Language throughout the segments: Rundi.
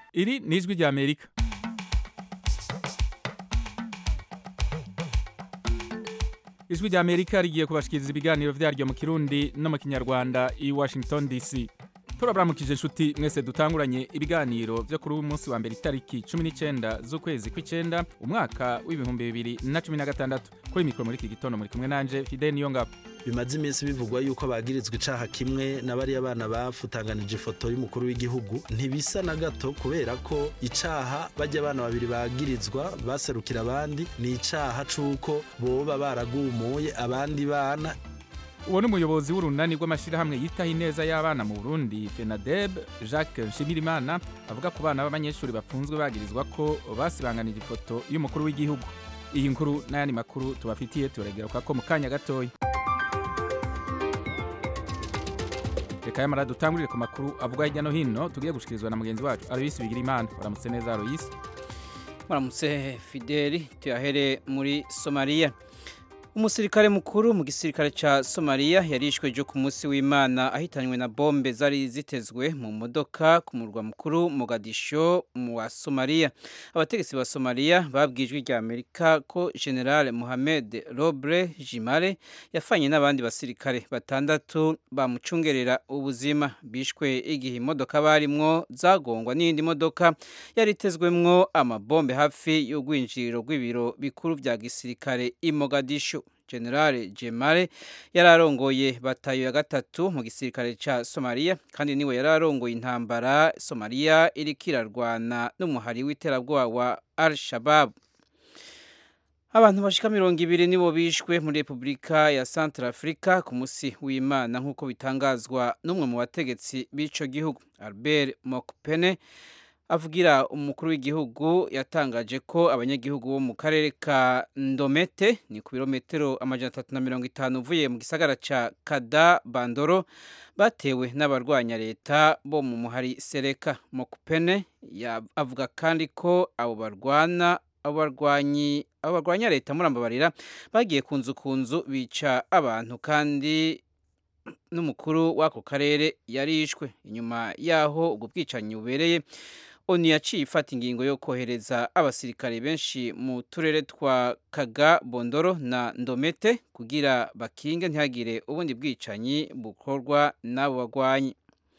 iri ni ijwi rya amerika ijwi rya amerika rigiye kubashikiriza ibiganiro vyaryo mu kirundi no mu kinyarwanda i washington dc turabaramukije inshuti mwese dutanguranye ibiganiro vyo kuri uyu munsi wa mbere itariki 19 z'ukwezi kw'icenda umwaka w'ibihumbi bibiri na cumi na gatandatu kuri mikoro muri iki gitondo muri kumwe nanje fidel niyongabo bimaze iminsi bivugwa yuko bagirizwa icaha kimwe na bariya bana bafutanganije ifoto y'umukuru w'igihugu ntibisa na gato kubera ko icaha bajya abana babiri bagirizwa baserukira abandi ni icaha c'uko boba baragumuye abandi bana uwo ni umuyobozi w'urunani rw'amashyirahamwe yitaho ineza y'abana mu burundi fenadeb jacques nshimirimana avuga ku bana b'abanyeshuri bafunzwe bagirizwa ko basibanganije ifoto y'umukuru w'igihugu iyi nkuru n'ayandi makuru tubafitiye turageruka ko mu kanya gatoya reka yamara dutangurire ku makuru avuga hirya no hino tugiye gushikirizwa na mugenzi wacu aloyisi bigira imana uramutse neza aloyisi muramutse fideli tuyahere muri somaliya umusirikare mukuru mu gisirikare ca Somalia yarishwe ejo ku munsi w'Imana ahitanywe na bombe zari zitezwe mu modoka ku murwa mukuru Mogadisho mu wa Somalia abategetsi ba Somalia babwijwe rya Amerika ko General Mohamed Robre Jimare yafanye n'abandi basirikare batandatu bamucungerera ubuzima bishwe igihe imodoka barimwo zagongwa n'indi modoka yari itezwemwo amabombe hafi y'urwinjiriro rw'ibiro bikuru vya gisirikare i Mogadisho generale Jemare yararongoye batayo ya gatatu mu gisirikare ca Somalia kandi niwe yararongoye intambara Somalia iriko irarwana n'umuhari w'iterabwoba wa Al-Shabaab abantu bashika mirongo ibiri nibo bishwe muri Repubulika ya Central Africa ku musi w'Imana nk'uko bitangazwa n'umwe mu bategetsi b'ico gihugu Albert Mokpene avugira umukuru w'igihugu yatangaje ko abanyagihugu bo mu karere ka Ndomete ni ku birometero amajana atatu na mirongo itanu uvuye mu gisagara ca Kada Bandoro batewe n'abarwanya leta bo mu muhari Sereka Mokpene avuga kandi ko abo barwana abo barwanyi abo barwanya leta murambabarira bagiye kunzu kunzu bica abantu kandi n'umukuru w'ako karere yarishwe inyuma yaho ubwo bwicanyi bubereye oni yaciye ifata ingingo yo kohereza abasirikare benshi mu turere twa kaga bondoro na ndomete kugira bakinge ntihagire ubundi bwicanyi bukorwa n'abo bagwanyi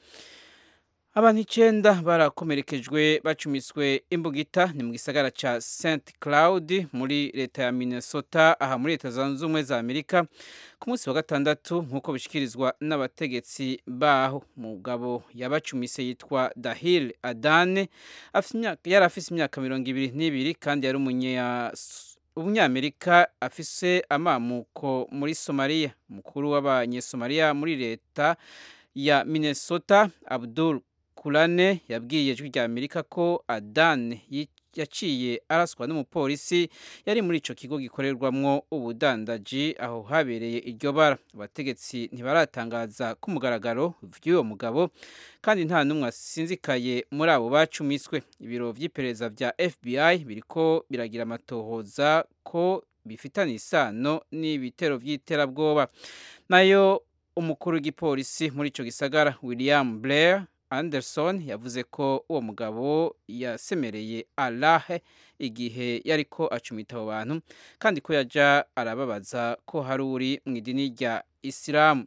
abantu icenda barakomerekejwe bacumiswe imbugita ni mu gisagara ca St Cloud muri leta ya Minnesota aha muri leta zunze ubumwe za Amerika ku munsi wa gatandatu nk'uko bishikirizwa n'abategetsi baho mugabo yabacumise yitwa Dahil Adane yari afise imyaka mirongo ibiri n'ibiri kandi yari umunya umunyamerika afise amamuko muri Somalia umukuru w'abanyesomaliya muri leta ya Minnesota Abdul Kulane yabwiye ijwi rya Amerika ko Adane yaciye araswa n'umupolisi yari muri ico kigo gikorerwamwo ubudandaji aho habereye iryo bara abategetsi ntibaratangaza ku mugaragaro vy'uwo mugabo kandi nta n'umwe asinzikaye muri abo bacumiswe ibiro vy'iperereza vya FBI biriko biragira amatohoza ko bifitanye isano n'ibitero vy'iterabwoba nayo umukuru w'igipolisi muri ico gisagara William Blair Anderson yavuze ko uwo mugabo yasemereye Allah igihe yariko acumita abo bantu kandi ko yaja arababaza ko hari uri mu idini rya Isilamu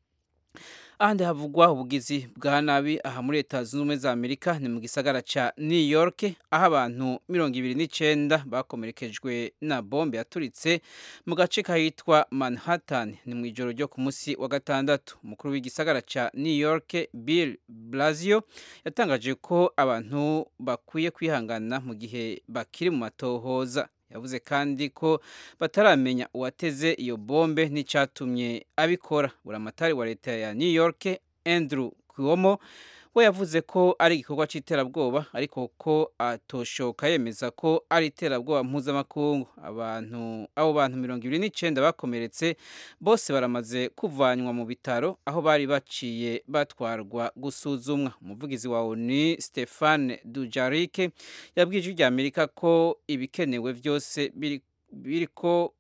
ahandi havugwa ubugizi bwa nabi aha muri leta zunze ubumwe za amerika ni mu gisagara ca new york aho abantu mirongo ibiri n'icenda bakomerekejwe na bombe yaturitse mu gace kahitwa manhattan ni mu ijoro ryo ku munsi wa gatandatu umukuru w'igisagara ca new york bill blasio yatangaje ko abantu bakwiye kwihangana mu gihe bakiri mu matohoza yavuze kandi ko bataramenya uwateze iyo bombe n'icyatumye abikora buramatari wa leta ya new york andrew cuomo we yavuze ko ari igikorwa cy'iterabwoba ariko ko atoshoka yemeza ko ari iterabwoba mpuzamakungu abantu abo bantu mirongo ibiri n'icyenda bakomeretse bose baramaze kuvanywa mu bitaro aho bari baciye batwarwa gusuzumwa umuvugizi wa oni stefane dujarike yabwiye ijwi rya amerika ko ibikenewe byose biriko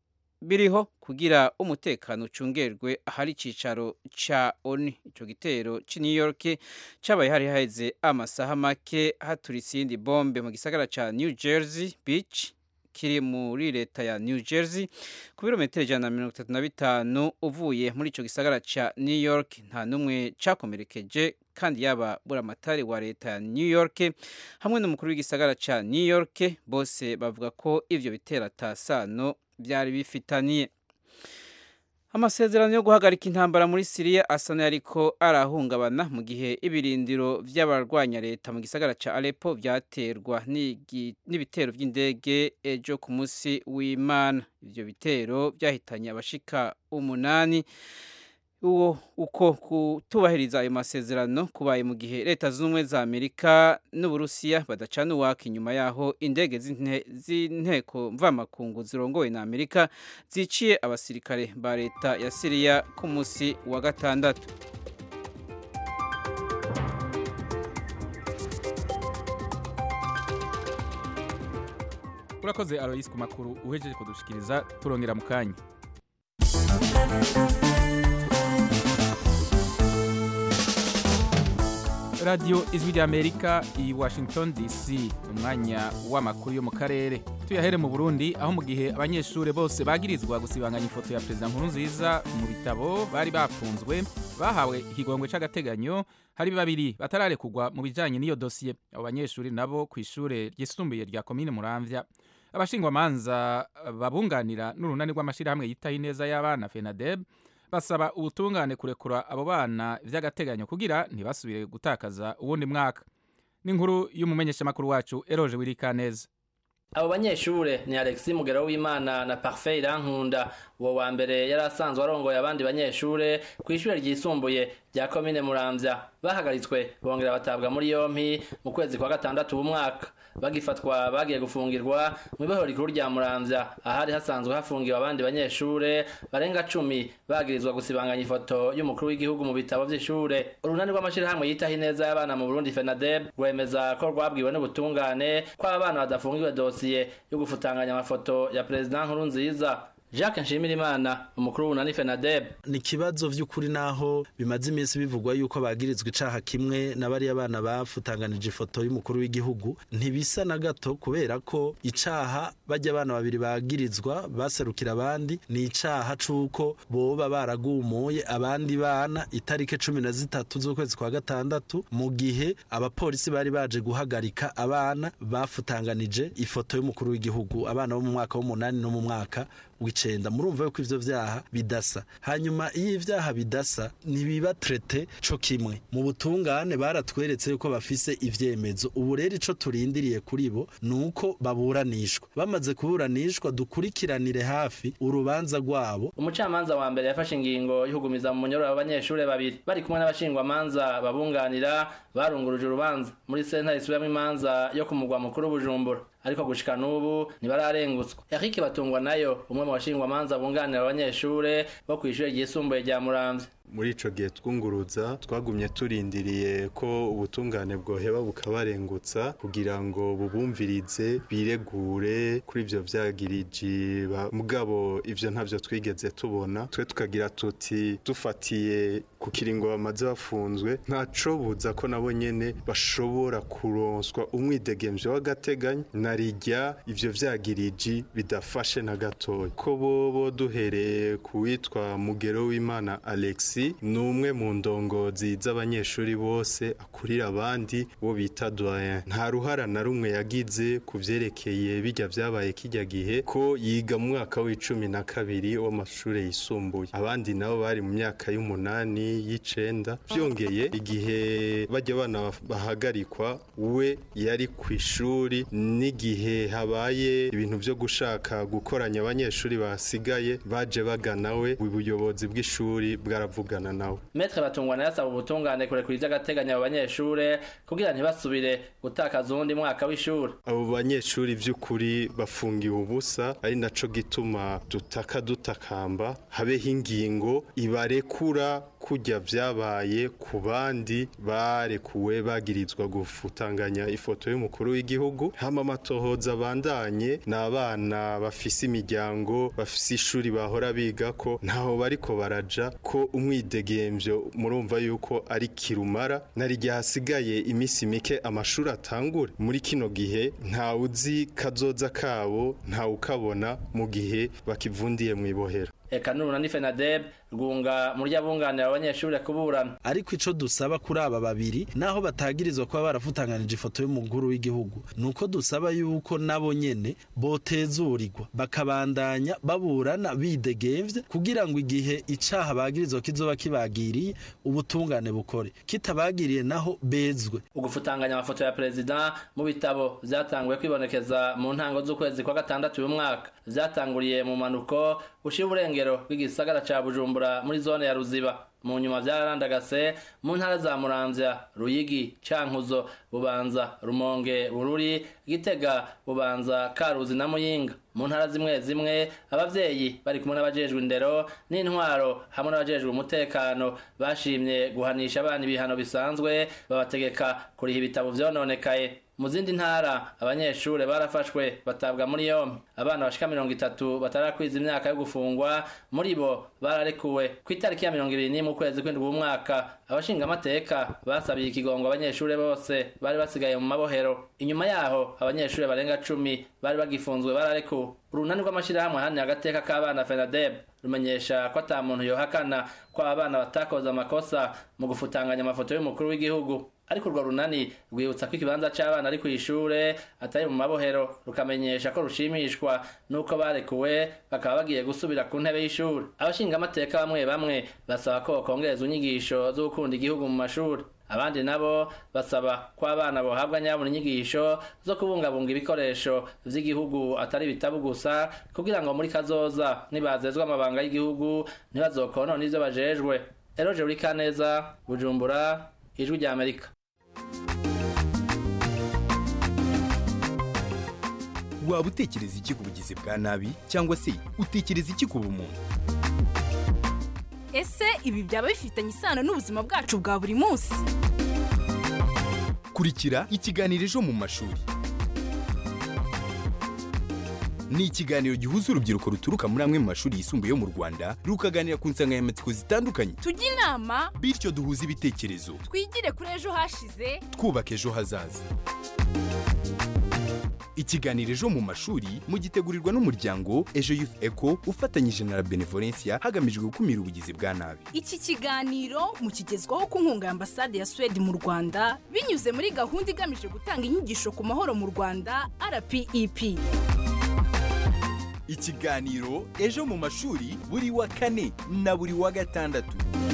biriho kugira umutekano ucungerwe ahari icicaro ca ONU ico gitero ci New York cabaye hari haheze amasaha make haturitse iyindi bombe mu gisagara ca New Jersey Beach kiri muri leta ya New Jersey ku birometero ijana na mirongo itatu na bitanu uvuye muri ico gisagara ca New York nta n'umwe cakomerekeje kandi yaba buramatari wa leta ya New York hamwe n'umukuru w'igisagara ca New York bose bavuga ko ivyo bitera tasano byari bifitaniye amasezerano yo guhagarika intambara muri Syria asa n'ariko arahungabana mu gihe ibirindiro vy'abarwanya leta mu gisagara ca Aleppo vyaterwa n'ibitero vy'indege ejo ku munsi w'Imana ivyo bitero vyahitanye abashika umunani uwo uko kutubahiriza ayo masezerano kubaye mu gihe leta zunze ubumwe za amerika n'uburusiya badacana uwaka inyuma yaho indege z'inteko mvamakungu zirongowe na amerika ziciye abasirikare ba leta ya siriya ku munsi wa gatandatu urakoze aloyisi ku makuru uhejeje kudushikiriza turongera mu kanya radiyo ijwi ry'amerika i washington dc umwanya w'amakuru yo mu karere tuyahere mu burundi aho mu gihe abanyeshuri bose bagirizwa gusibanganya ifoto ya perezida nkurunziza mu bitabo bari bafunzwe bahawe ikigongwe c'agateganyo hari babiri batararekugwa mu bijanye n'iyo dosiye abo banyeshuri nabo ku ishure ryisumbuye rya komine muramvya abashingwamanza babunganira n'urunani rw'amashirahamwe yitaho ineza y'abana fenadeb basaba ubutungane kurekura abo bana vy'agateganyo kugira ntibasubire gutakaza uwundi mwaka n'inkuru y'umumenyeshamakuru wacu eroje wirikaneza abo banyeshure ni Alexis Mugero w'Imana na Parfait Irankunda uwo wa mbere yari asanzwe arongoye abandi banyeshure ku ishure ryisumbuye rya komine Muramvya bahagaritswe bongera batabwa muri yompi mu kwezi kwa gatandatu b'umwaka bagifatwa bagiye gufungirwa mu ibohero rikuru rya Muramvya ahari hasanzwe hafungiwe abandi banyeshure barenga cumi bagirizwa gusibanganya ifoto y'umukuru w'igihugu mu bitabo vy'ishure urunani rw'amashirahamwe yitaho ineza y'abana mu Burundi FENADEB rwemeza ko rwabwiwe n'ubutungane ko abana badafungiwe dosiye yo gufutanganya amafoto ya perezida Nkurunziza Jacques Nshimirimana umukuru w'unani FENADEB ni kibazo vy'ukuri naho bimaze iminsi bivugwa yuko bagirizwa icaha kimwe na bari abana bafutanganije ifoto y'umukuru w'igihugu ntibisa na gato kubera ko icaha bajya abana babiri bagirizwa baserukira abandi ni icaha c'uko boba baragumuye abandi bana itarike cumi na zitatu z'ukwezi kwa gatandatu mu gihe abapolisi bari baje guhagarika abana bafutanganije ifoto y'umukuru w'igihugu abana bo mu mwaka w'umunani no mu mwaka w'icenda murumva yuko ivyo vyaha bidasa hanyuma iyo ivyaha bidasa ntibiba trete co kimwe mu butungane baratweretse yuko bafise ivyemezo ubu rero ico turindiriye kuri bo nuko baburanishwa bamaze kuburanishwa dukurikiranire hafi urubanza rwabo umucamanza wa mbere yafashe ingingo y'ukugumiza mu munyororo abanyeshure babiri bari kumwe n'abashingwamanza babunganira barunguruje urubanza muri sentare isubiramwo imanza yo ku mugwa mukuru bujumbura ariko gushika n'ubu ntibararengutswa Eric Batungwa nayo umwe mu bashingwamanza bunganira abanyeshure bo kw'ishure ryisumbuye rya Muramvya muri ico gihe twunguruza twagumye turindiriye ko ubutungane bwoheba bukabarengutsa kugira ngo bubumvirize biregure kuri ivyo vyagiriji mugabo ivyo ntavyo twigeze tubona twe tukagira tuti dufatiye ku kiringo bamaze bafunzwe ntaco buza ko nabo nyene bashobora kuronswa umwidegemvyo w'agateganyo narirya ivyo vyagiriji bidafashe na gatoya ko bobo duhereye ku witwa mugero w'imana alexi ni umwe mu ndongozi z'abanyeshuri bose akurira abandi bo bita doyen nta ruhara na rumwe yagize ku vyerekeye bijya vyabaye kijya gihe ko yiga mu mwaka w'icumi na kabiri w'amashuri yisumbuye abandi nabo bari mu myaka y'umunani y'icenda vyongeye igihe bajya bana bahagarikwa we yari ku ishuri n'igihe habaye ibintu vyo gushaka gukoranya abanyeshuri basigaye baje bagana we ubuyobozi bw'ishuri bwaravugana nawe Metre batungwa nayo asaba ubutungane kurekura ivy'agateganyo abo banyeshure kugira ntibasubire gutakaza uwundi mwaka w'ishuri abo banyeshuri vy'ukuri bafungiwe ubusa ari naco gituma dutaka dutakamba habeho ingingo ibarekura kujya vyabaye ku bandi barekuwe bagirizwa gufutanganya ifoto y'umukuru w'igihugu hama amatohoza abandanye ni abana bafise imiryango bafise ishuri bahora biga ko ntaho bariko baraja ko umwidegemvyo murumva yuko ari kirumara nari igihe hasigaye iminsi mike amashuri atangure muri kino gihe ntawe uzi kazoza kabo ntawe ukabona mu gihe bakivundiye mu ibohera eka nuruna ni fenadeb rwunga muri abunganira abanyeshuri kuburana ariko ico dusaba kuri aba babiri naho batagirizwa kuba barafutanganije ifoto y'umukuru w'igihugu nuko dusaba yuko nabo nyene botezurirwa bakabandanya baburana bidegemvye kugira ngo igihe icaha bagirizwa kizoba kibagiriye ubutungane bukore kitabagiriye naho bezwe ugufutanganya amafoto ya perezida mu bitabo vyatanguye kwibonekeza mu ntango z'ukwezi kwa gatandatu uyu mwaka vyatanguriye mu manuko ushira uburengero bw'igisagara ca bujumbura muri zone ya ruziba mu nyuma vyararandagase mu ntara za muramvya ruyigi cankuzo bubanza rumonge bururi gitega bubanza karuzi na muyinga mu ntara zimwe zimwe abavyeyi bari kumwe n'abajejwe indero n'intwaro hamwe n'abajejwe umutekano bashimye guhanisha abana ibihano bisanzwe babategeka kuriha ibitabo vyononekaye mu zindi ntara abanyeshure barafashwe batabwa muri yompi abana bashika mirongo itatu batarakwiza imyaka yo gufungwa muri bo bararekuwe ku itariki ya mirongo ibiri n'imwe ukwezi kw'indwi w'umwaka abashingamateka basabiye ikigongo abanyeshure bose bari basigaye mu mabohero inyuma yaho abanyeshure barenga cumi bari bagifunzwe bararekuwe urunani rw'amashirahamwe hane agateka k'abana fenadeb rumenyesha ko ata muntu yohakana ko abana batakoze amakosa mu gufutanganya amafoto y'umukuru w'igihugu ariko urwo runani rwibutsa ko ikibanza c'abana ari kw'ishure atari mu mabohero rukamenyesha ko rushimishwa n'uko barekuwe bakaba bagiye gusubira ku ntebe y'ishuri abashingamateka bamwe bamwe basaba ko bokongereza inyigisho zo gukunda igihugu mu mashuri abandi nabo basaba ko abana bohabwa nyabona inyigisho zo kubungabunga ibikoresho vy'igihugu atari ibitabu gusa kugira ngo muri kazoza nibazezwa amabanga y'igihugu ntibazokonona ivyo bajejwe eroje uri kaneza bujumbura ijwi rya amerika waba utekereza iki ku bugizi bwa nabi cyangwa se utekereza iki ku bumuntu ese ibi byaba bifitanye isano n'ubuzima bwacu bwa buri munsi kurikira ikiganiro ejo mu mashuri ni ikiganiro gihuza urubyiruko ruturuka muri amwe mu mashuri yisumbuye yo mu rwanda rukaganira ku nsanganyamatsiko zitandukanye tujye inama bityo duhuze ibitekerezo twigire kuri ejo hashize twubaka ejo hazaza ikiganiro ejo mu mashuri mugitegurirwa n'umuryango ejo youth eco ufatanyije na la benevolencia hagamijwe gukumira ubugizi bwa nabi iki kiganiro mukigezwaho ku nkunga ya ambasade ya suwede mu rwanda binyuze muri gahunda igamije gutanga inyigisho ku mahoro mu rwanda rpep ikiganiro ejo mu mashuri buri wa kane na buri wa gatandatu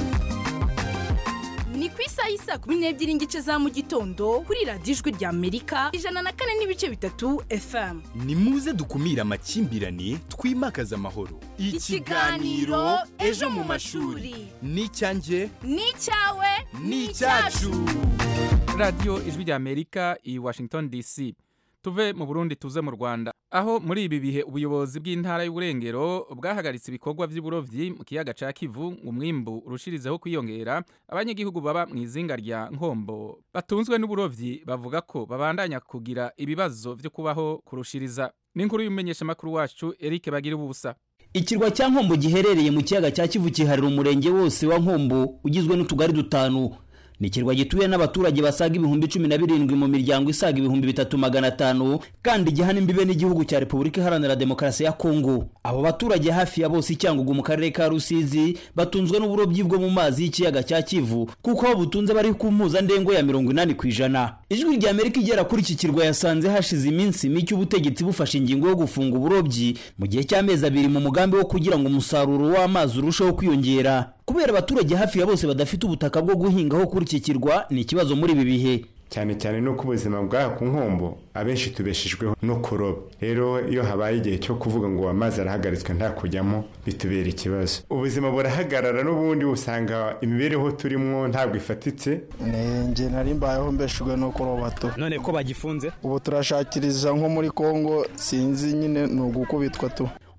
ni ku isaha y'isa kumi n'ebyiri n'igice za mu gitondo kuri radiyo ijwi rya amerika ijana na kane n'ibice bitatu fm ni muze dukumire amakimbirane twimakaze amahoro Ikiganiro Ejo mu mashuri. ni icyanjye ni icyawe ni icyacu radiyo ijwi rya amerika i washington dc tuve mu burundi tuze mu rwanda aho muri ibi bihe ubuyobozi bw'intara y'uburengero bwahagaritse ibikorwa by'uburovyi mu kiyaga ca kivu ngo umwimbu urushirizeho kwiyongera abanyagihugu baba mu izinga rya nkombo batunzwe n'uburovyi bavuga ko babandanya kugira ibibazo vyo kubaho kurushiriza n'inkuru y'umumenyeshamakuru wacu eric bagira ubusa ikirwa cya nkombo giherereye mu kiyaga cya kivu kiharira umurenge wose wa nkombo ugizwe n'utugari dutanu ni ikirwa gituye n'abaturage basaga ibihumbi cumi na birindwi mu miryango isaga ibihumbi bitatu magana atanu kandi gihana imbibe n'igihugu cya repubulika iharanira demokarasi ya kongo abo baturage hafi ya bose icyangugu mu karere ka rusizi batunzwe n'uburobyi bwo mu mazi y'ikiyaga cya kivu kuko aho butunze bari ku mpuzandengo ya mirongo inani ku ijana ijwi rya amerika igera kuri iki kirwa yasanze hashize iminsi mike ubutegetsi bufashe ingingo yo gufunga uburobyi mu gihe cy'amezi abiri mu mugambi wo kugira ngo umusaruro w'amazi urusheho kwiyongera kubera abaturage hafi ya bose badafite ubutaka bwo guhingaho kuri iki kirwa ni ikibazo muri ibi bihe cyane cyane nuko ubuzima bw'aha ku nkombo abenshi tubeshejweho no kuroba rero iyo habaye igihe cyo kuvuga ngo amazi arahagaritswe nta kujyamo bitubera ikibazo ubuzima burahagarara n'ubundi usanga imibereho turimo ntabwo ifatitse njye nari mbayeho mbeshejwe no kuroba tu none ko bagifunze ubu turashakiriza nko muri kongo sinzi nyine ni ugukubitwa tu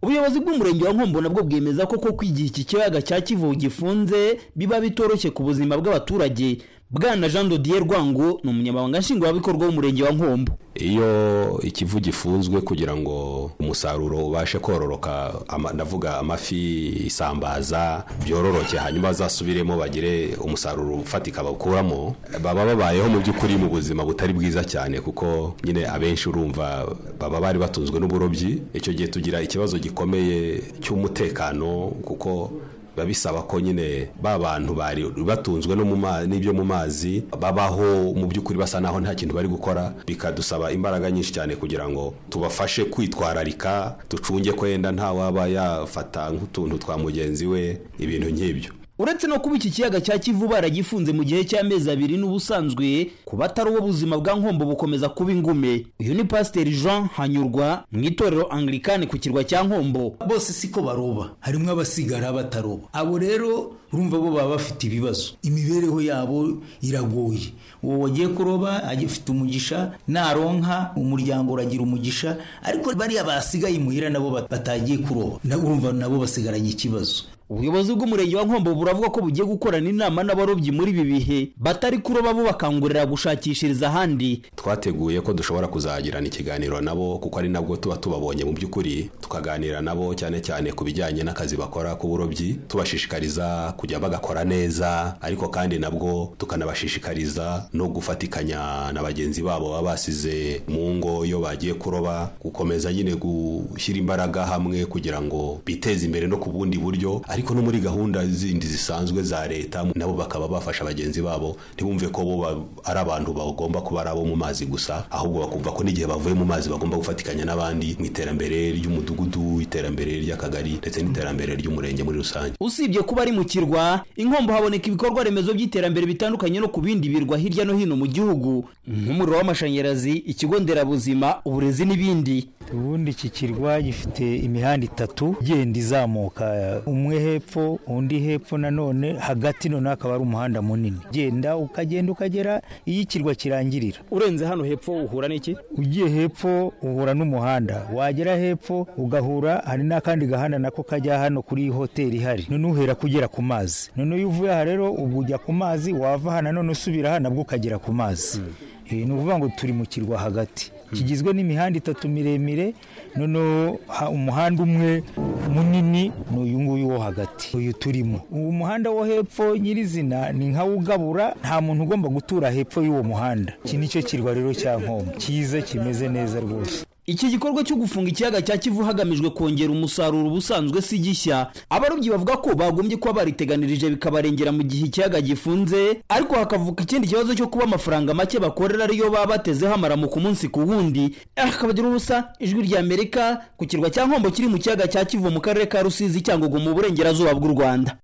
ubuyobozi bw'umurenge wa nkombo nabwo bwemeza ko koko igihe iki kiyaga cya kivu gifunze biba bitoroshye ku buzima bw'abaturage bwana jean dodier rwango ni umunyamabanga nshingwabikorwa w'umurenge wa nkombo iyo ikivu gifunzwe kugira ngo umusaruro ubashe kororoka ama- ndavuga amafi isambaza byororoke hanyuma bazasubiremo bagire umusaruro ufatika bawukuramo baba babayeho mu by'ukuri mu buzima butari bwiza cyane kuko nyine abenshi urumva baba bari batunzwe n'uburobyi icyo gihe tugira ikibazo gikomeye cy'umutekano kuko biba bisaba ko nyine ba bantu bari batunzwe no mu ma- n'ibyo mu mazi babaho mu by'ukuri basa naho nta kintu bari gukora bikadusaba imbaraga nyinshi cyane kugira ngo tubafashe kwitwararika ducunge ko yenda nta waba yafata nk'utuntu twa mugenzi we ibintu nk'ibyo uretse no kuba iki kiyaga cya kivu baragifunze mu gihe cy'amezi abiri n'ubusanzwe ku batari uwo buzima bwa nkombo bukomeza kuba ingume uyu ni pasiteri jean hanyurwa mu itorero anglikani ku kirwa cya nkombo bose siko baroba harimo abasigara bataroba abo rero urumva bo baba bafite ibibazo imibereho yabo iragoye uwo wagiye kuroba agifite umugisha naronka umuryango uragira umugisha ariko bariya basigaye imuhira nabo bat- batagiye kuroba na urumva nabo basigaranye ikibazo ubuyobozi bw'umurenge wa nkombo buravuga ko bugiye gukorana inama n'abarobyi muri ibi bihe batari kuroba bo bakangurira gushakishiriza ahandi twateguye ko dushobora kuzagirana ikiganiro nabo kuko ari nabwo tuba tubabonye mu by'ukuri tukaganira nabo cyane cyane ku bijyanye n'akazi bakora k'uburobyi tubashishikariza kujya bagakora neza ariko kandi nabwo tukanabashishikariza no gufatikanya na bagenzi babo baba basize mu ngo iyo bagiye kuroba gukomeza nyine gushyira imbaraga hamwe kugira ngo biteze imbere no ku bundi buryo ariko no muri gahunda zindi zisanzwe za leta nabo bakaba bafasha bagenzi babo ntibumve ko bo ba- ari abantu bagomba kuba ari abo mu mazi gusa ahubwo bakumva ko n'igihe bavuye mu mazi bagomba gufatikanya n'abandi mu iterambere ry'umudugudu iterambere ry'akagari ndetse n'iterambere ry'umurenge muri rusange usibye kuba ari mu kirwa inkombo haboneka ibikorwa remezo by'iterambere bitandukanye no ku bindi birwa hirya no hino mu gihugu nk'umuriro w'amashanyarazi ikigo nderabuzima uburezi n'ibindi ubundi iki kirwa gifite imihanda itatu igenda izamuka umwe hepfo undi hepfo nanone hagati noneho akaba ari umuhanda munini ugenda ukagenda ukagera iyo ikirwa kirangirira urenze hano hepfo uhura n'iki ugiye hepfo uhura n'umuhanda wagera hepfo ugahura hari n'akandi gahanda nako kajya hano kuri hoteli ihari none uhera kugera ku mazi none iyo uvuye aha rero ubu ujya ku mazi wava aha nanone usubira aha nabwo ukagera ku mazi Eh, ni ukuvuga ngo turi mu kirwa hagati kigizwe n'imihanda itatu miremire noneho ha- umuhanda umwe munini ni uyu nguyu wo hagati uyu turimo uwo muhanda wo hepfo nyirizina ni nka ugabura nta muntu ugomba gutura hepfo y'uwo muhanda iki ni cyo kirwa rero cya nkombo cyiza kimeze neza rwose iki gikorwa cyo gufunga ikiyaga cya kivu hagamijwe kongera umusaruro ubusanzwe si gishya abarobyi bavuga ko bagombye kuba bariteganirije bikabarengera mu gihe ikiyaga gifunze ariko hakavuka ikindi kibazo cyo kuba amafaranga make bakorera ariyo baba batezeho amaramu ku munsi ku wundi akabagira ubusa ijwi rya amerika ku kirwa cya nkombo kiri mu kiyaga cya kivu mu karere ka rusizi cyangugu mu burengerazuba bw'u rwanda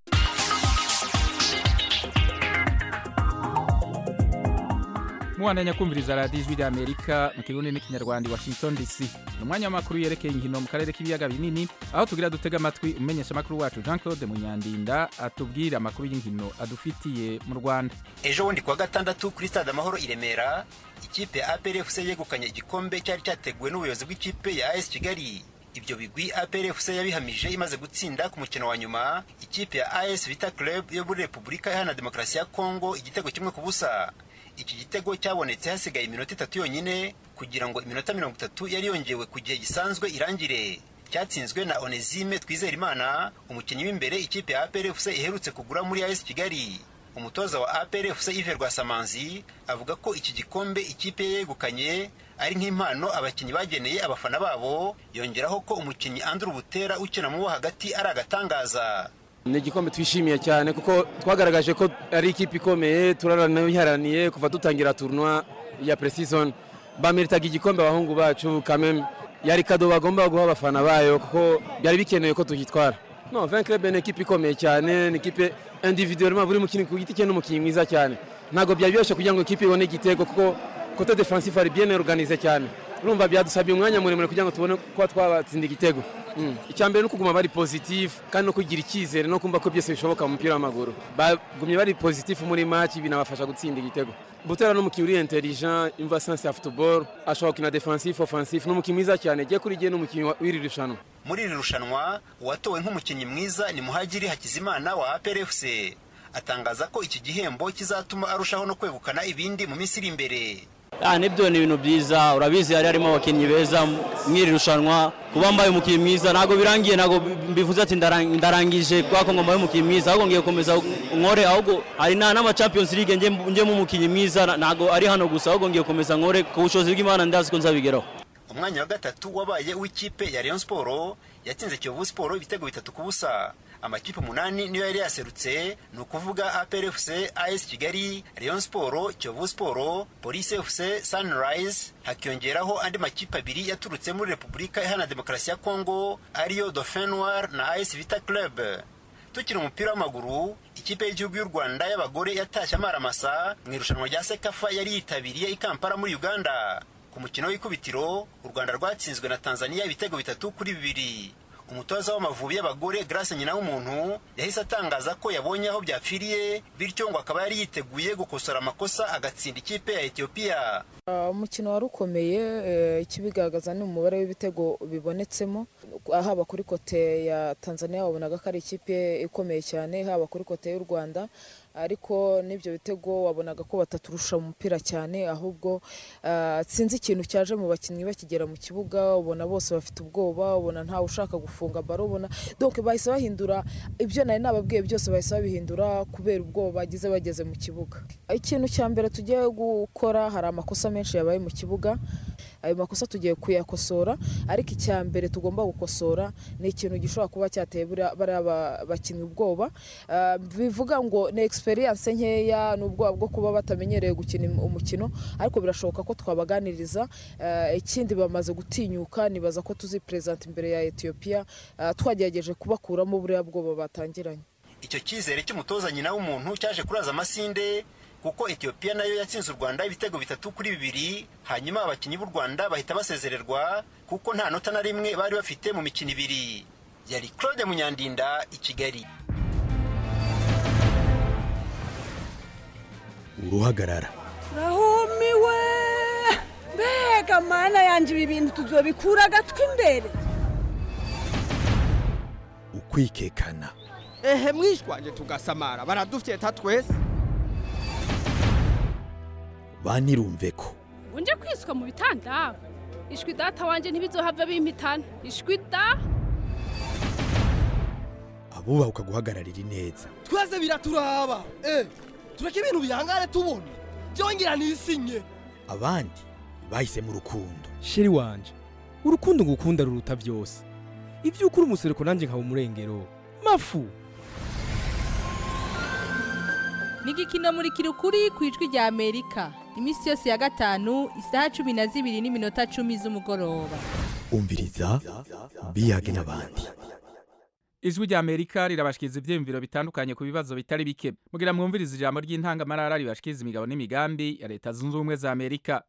mubandanya kumviriza radiyo ijwi ry'amerika mu kirundi n'ikinyarwanda i washington dc ni umwanya w'amakuru yerekeye inkino mu karere k'ibiyaga binini aho tugira dutega amatwi umumenyesha amakuru wacu jean claude munyandinda atubwira amakuru y'inkino adufitiye mu rwanda ejo bundi kuwa gatandatu kuri stade amahoro i remera ikipe ya APRFC yegukanye igikombe cyari cyateguwe n'ubuyobozi bw'ikipe ya AS Kigali ibyo bigwi APRFC yabihamije imaze gutsinda ku mukino wa nyuma ikipe ya AS Vita Club yo muri Repubulika Iharanira Demokarasi ya Kongo igitego kimwe ku busa iki gitego cyabonetse hasigaye iminota itatu yonyine kugira ngo iminota mirongo itatu yari yongewe ku gihe gisanzwe irangire cyatsinzwe na Onesime Twizerimana umukinnyi w'imbere ikipe ya APRFC iherutse kugura muri AS Kigali umutoza wa APRFC Yves Rwasamanzi avuga ko iki gikombe ikipe ye yegukanye ari nk'impano abakinnyi bageneye abafana babo yongeraho ko umukinnyi Andrew Butera ukina mu bo hagati ari agatangaza ni igikombe twishimiye cyane kuko twagaragaje ko ari ikipe ikomeye turaraniye kuva dutangira turunwa ya pre-season bameritaga igikombe abahungu bacu kameme yari kado bagomba guha abafana bayo kuko byari bikenewe ko tugitwara no Vin Club ni ikipe ikomeye cyane ni ikipe individuellement buri mukinnyi ku giti cye n'umukinnyi mwiza cyane ntabwo byari byoroshye kugira ngo ikipe ibone igitego kuko kote defensive ari bien organize cyane urumva byadusabye umwanya muremure kugira ngo tubone kuba twabatsinda igitego icya mbere ni ukuguma bari positif kandi no kugira icyizere no kumva ko byose bishoboka mu mupira w'amaguru bagumye bari positif muri match binabafasha gutsinda igitego butera n'umukinnyi uri intelligent imva sense ya football ashobora gukina defensif offensif ni umukinnyi mwiza cyane giye kuri gihe n'umukinnyi w'iri rushanwa muri iri rushanwa uwatowe nk'umukinnyi mwiza ni muhagiri hakizimana wa APRFC atangaza ko iki gihembo kizatuma arushaho no kwegukana ibindi mu minsi iri imbere Ah, nibyo ni ibintu byiza urabizi hari harimo abakinnyi beza mw'iri rushanwa kuba mbaye umukinnyi mwiza ntabwo birangiye ntabwo mbivuze ati ndarang- ndarangije kubera ko ngo mbaye umukinnyi mwiza ahubwo ngiye gukomeza nkore ahubwo hari na n'ama Champions League nge njyemo umukinnyi mwiza na- ntabwo ari hano gusa ahubwo ngiye gukomeza nkore ku bushobozi bw'Imana ndazi ko nzabigeraho umwanya wa gatatu wabaye w'ikipe ya Rayon Sport yatsinze Kiyovu Sport ibitego bitatu ku busa amakipe umunani niyo yari yaserutse ni ukuvuga APRFC AS Kigali Rayon Sport Kiyovu Sport Police FC Sunrise hakiyongeraho andi makipe abiri yaturutse muri Repubulika Iharanira Demokarasi ya Kongo ariyo Dauphin Noir na AS Vita Club tukiri umupira w'amaguru ikipe y'igihugu y'u rwanda y'abagore yatashye amaramasa mu irushanwa rya sekafa yari yitabiriye i kampala muri uganda ku mukino w'ikubitiro u rwanda rwatsinzwe na tanzania ibitego bitatu kuri bibiri umutoza w'amavubi y'abagore grace nyina w'umuntu yahise atangaza ko yabonye aho byapfiriye bityo ngo akaba yari yiteguye gukosora amakosa agatsinda ikipe ya etiyopiya Uh, umukino wari ukomeye eh, ikibigaragaza ni umubare w'ibitego bibonetsemo haba kuri kote ya tanzania wabonaga ko ari ikipe ikomeye cyane haba kuri kote y'u rwanda ariko n'ibyo bitego wabonaga ko bataturusha umupira cyane ahubwo uh, sinzi ikintu cyaje mu bakinnyi bakigera mu kibuga ubona bose bafite ubwoba ubona ntawe ushaka gufunga baro ubona donc bahise bahindura ibyo nari nababwiye byose bahise babihindura kubera ubwoba bagize bageze mu kibuga ikintu cya mbere tugiye gukora hari amakosa menshi yabaye mu kibuga ayo makosa tugiye kuyakosora ariko icya mbere tugomba gukosora ni ikintu gishobora kuba cyateye buriya- bariya ba- bakinnyi ubwoba Ah, bivuga ngo ni experience nkeya n'ubwoba bwo kuba batamenyereye gukina im- umukino ariko birashoboka ko twabaganiriza Ah, ikindi bamaze gutinyuka nibaza ko tuziperezanta imbere ya etiyopiya Ah, twagerageje kubakuramo buriya bwoba batangiranye icyo cyizere cy'umutoza nyina w'umuntu cyaje kuraza amasinde kuko etiyopiya nayo yatsinze u rwanda ibitego bitatu kuri bibiri hanyuma abakinnyi b'u rwanda bahita basezererwa kuko nta nota na rimwe bari bafite mu mikino ibiri yari claude munyandinda i kigali uruhagarara rahumiwe mbega mana yanjye ibi bintu tuzobikura agatwi imbere ukwikekana ehe mwishwanje tugasamara baradufyeta twese banirumve ko unje kwisuka mu bitanda ishwi data wanje ntibizohava bimpitana ishwi da abubahuka guhagararira ineza twese biraturaba eh tureke ibintu bihangane tubona byongera nisinye abandi bahisemo urukundo sheri wanje urukundo ngukunda ruruta byose ibyo ukuri umusereko nanjye nkaba umurengero mafu ni igikino muri kirukuri ku ijwi rya amerika iminsi yose ya gatanu isaha cumi na zibiri n'iminota cumi z'umugoroba umviriza biyage n'abandi ijwi rya amerika rirabashikiriza ibyiyumviro bitandukanye ku bibazo bitari bike mugira mwumvirize ijambo ry'intangamarara ribashikiriza imigabo n'imigambi ya leta zunze ubumwe za amerika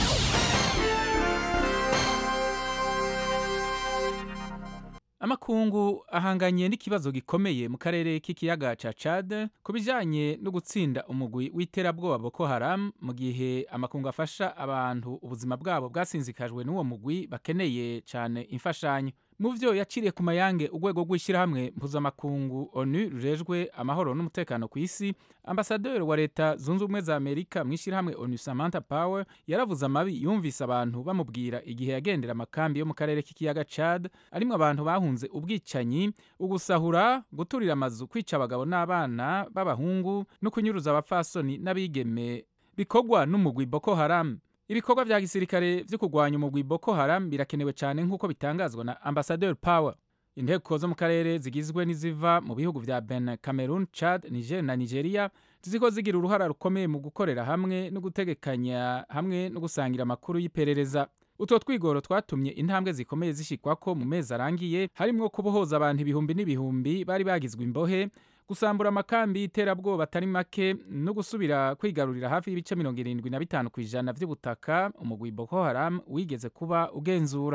amakungu ahanganye n'ikibazo gikomeye mu karere k'ikiyaga ca Chad ku bijanye no gutsinda umugwi w'iterabwoba Boko Haram mu gihe amakungu afasha abantu ubuzima bwabo bwasinzikajwe n'uwo mugwi bakeneye cane imfashanyo mu vyo yaciriye ku mayange urwego rw'ishyirahamwe mpuzamakungu onu rujejwe amahoro n'umutekano ku isi ambasaderi wa leta zunze ubumwe za amerika mu ishyirahamwe onu samantha power yaravuze amabi yumvise abantu bamubwira igihe yagendera amakambi yo mu karere k'ikiyaga chad arimwo abantu bahunze ubwicanyi ugusahura guturira amazu kwica abagabo n'abana b'abahungu no kunyuruza abapfasoni n'abigeme bikorwa n'umugwi boko haram ibikorwa vya gisirikare vyo kurwanya umugwi Boko Haram birakenewe cyane nk'uko bitangazwa na Ambassadeur Power inteko zo mu karere zigizwe n'iziva mu bihugu vya Benin, Cameroon, Chad, Niger na Nigeria ziko zigira uruhara rukomeye mu gukorera hamwe no gutegekanya hamwe no gusangira amakuru y'iperereza utwo twigoro twatumye intambwe zikomeye zishikwako mu mezi arangiye harimwo kubohoza abantu ibihumbi n'ibihumbi bari bagizwe imbohe gusambura amakambi y'iterabwoba atari make no gusubira kwigarurira hafi y'ibice mirongo irindwi na bitanu ku ijana by'ubutaka umugwi Boko Haram wigeze kuba ugenzura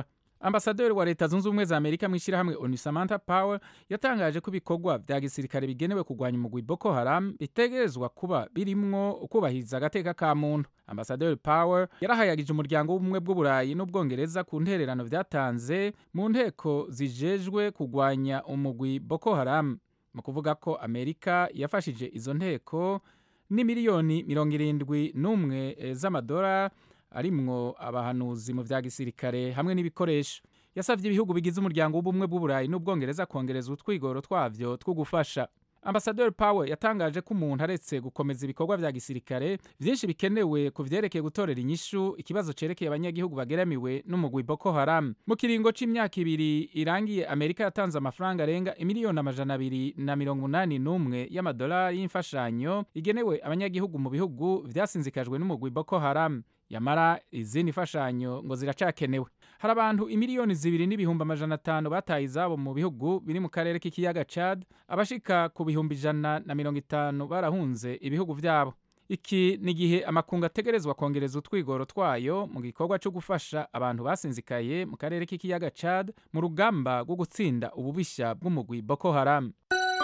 ambasaderi wa leta zunze ubumwe za amerika mu ishyirahamwe onu samantha power yatangaje ko ibikorwa vya gisirikare bigenewe kurwanya umugwi boko haram bitegerezwa kuba birimwo kubahiriza agateka ka muntu ambasaderi power yarahayagije umuryango w'ubumwe bw'uburayi n'ubwongereza ku ntererano vyatanze mu nteko zijejwe kurwanya umugwi boko haram mu kuvuga ko amerika yafashije izo nteko ni miliyoni mirongo irindwi n'umwe eh, z'amadora arimwo abahanuzi mu vya gisirikare hamwe n'ibikoresho yasavye ibihugu bigize umuryango w'ubumwe bw'uburayi n'ubwongereza kongereza utwigoro twavyo two gufasha ambasaderi power yatangaje ko umuntu aretse gukomeza ibikorwa vya gisirikare vyinshi bikenewe ku vyerekeye gutorera inyishu ikibazo cerekeye abanyagihugu bageramiwe n'umugwi boko haram mu kiringo c'imyaka ibiri irangiye amerika yatanze amafaranga arenga imiliyoni amajana abiri na mirongo umunani n'umwe y'amadolari y'imfashanyo igenewe abanyagihugu mu bihugu vyasinzikajwe n'umugwi boko haram yamara izindi mfashanyo ngo ziracakenewe hari abantu imiliyoni zibiri n'ibihumbi amajana atanu bataye izabo mu bihugu biri mu karere k'ikiyaga Chad abashika ku bihumbi ijana na mirongo itanu barahunze ibihugu vyabo iki ni igihe amakungu ategerezwa kongereza utwigoro twayo mu gikorwa cyo gufasha abantu basinzikaye mu karere k'ikiyaga Chad mu rugamba rwo gutsinda ububisha bw'umugwi Boko Haram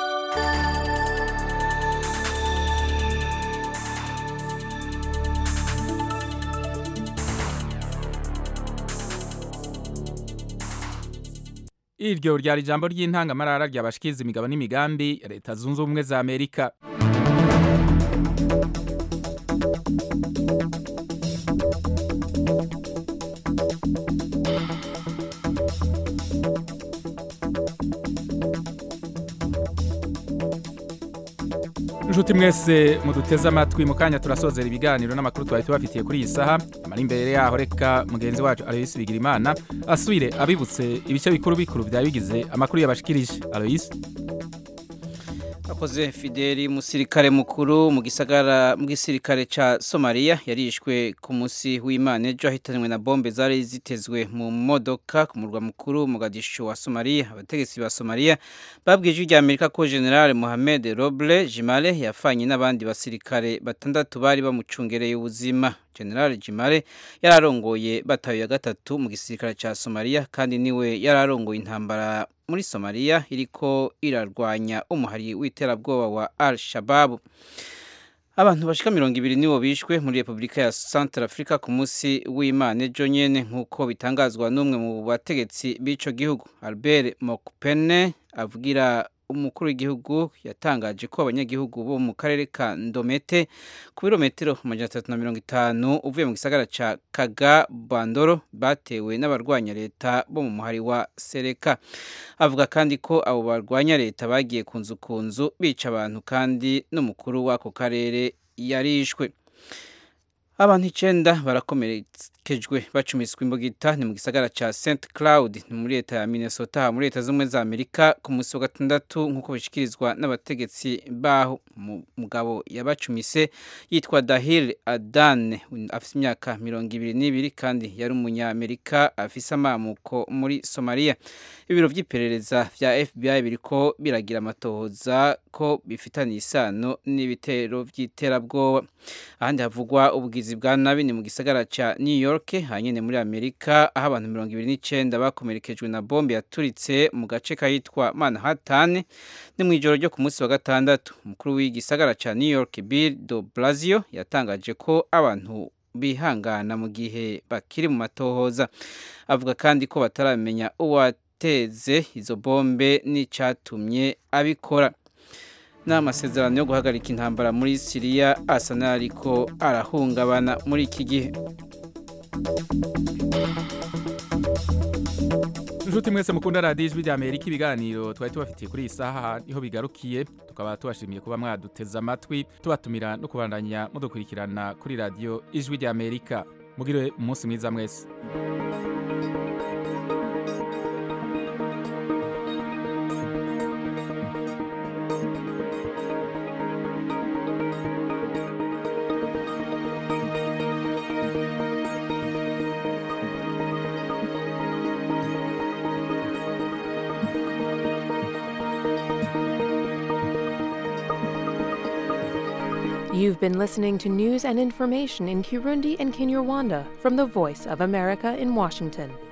iryo ryari ijambo ry'intangamarara ryabashikiza imigabo n'imigambi ya leta zunze ubumwe za amerika inshuti mwese muduteze amatwi mu kanya turasozera ibiganiro n'amakuru twari tubafitiye kuri iyi saha amara imbere yaho reka mugenzi wacu aloyisi bigirimana asubire abibutse ibice bikuru bikuru byari bigize amakuru yabashikirije aloyisi akoze fideli umusirikare mukuru mu gisagara mu gisirikare ca somaliya yarishwe ku munsi w'imana ejo ahitanwe na bombe zari zitezwe mu modoka ku murwa mukuru mugadishu wa somaliya abategetsi ba somaliya babwiye ijwi rya amerika ko general mohamed roble jimale yafanye n'abandi basirikare batandatu bari bamucungereye ubuzima general jimale yararongoye batayo ya gatatu mu gisirikare ca somaliya kandi niwe yararongoye intambara muri somaliya iriko irarwanya umuhari w'iterabwoba wa al shababu abantu bashika mirongo ibiri nibo bishwe muri repubulika ya central africa ku munsi w'imana ejo nyene nk'uko bitangazwa n'umwe mu bategetsi b'ico gihugu albert mokpene avugira umukuru w'igihugu yatangaje ko abanyagihugu bo mu karere ka ndomete ku birometero amajana atatu na mirongo itanu uvuye mu gisagara ca kaga bandoro batewe n'abarwanya leta bo mu muhari wa sereka avuga kandi ko abo barwanya leta bagiye ku nzu ku nzu bica abantu kandi n'umukuru w'ako karere yarishwe abantu icenda barakomerekejwe bacumiswe imbugita ni mu gisagara ca st cloud ni muri leta ya minnesota muri leta z'ubumwe za amerika ku munsi wa gatandatu nk'uko bishikirizwa n'abategetsi baho umugabo yabacumise yitwa dahil adan afise imyaka mirongo ibiri n'ibiri kandi yari umunyamerika afise amamuko muri somaliya ibiro vy'iperereza vya fbi biriko biragira amatohoza ko bifitaniye isano n'ibitero vy'iterabwoba ahandi havugwa ubugizi bwa nabi ni mu gisagara ca new york hanyene muri amerika aho abantu mirongo ibiri n'icenda bakomerekejwe na bombe yaturitse mu gace kahitwa manhattan ni mu ijoro ryo ku munsi wa gatandatu umukuru w'igisagara ca new york bill de blasio yatangaje ko abantu bihangana mu gihe bakiri mu matohoza avuga kandi ko bataramenya uwateze izo bombe n'icatumye abikora n'amasezerano yo guhagarika intambara muri siriya asa n'ariko arahungabana muri iki gihe inshuti mwese mukunda radiyo ijwi rya amerika ibiganiro twari tubafitiye kuri iyi saha niho bigarukiye tukaba tubashimiye kuba mwaduteze amatwi tubatumira no kubandanya mudukurikirana kuri radiyo ijwi rya amerika mugire umunsi mwiza mwese You've been listening to news and information in Kirundi and Kinyarwanda from the Voice of America in Washington.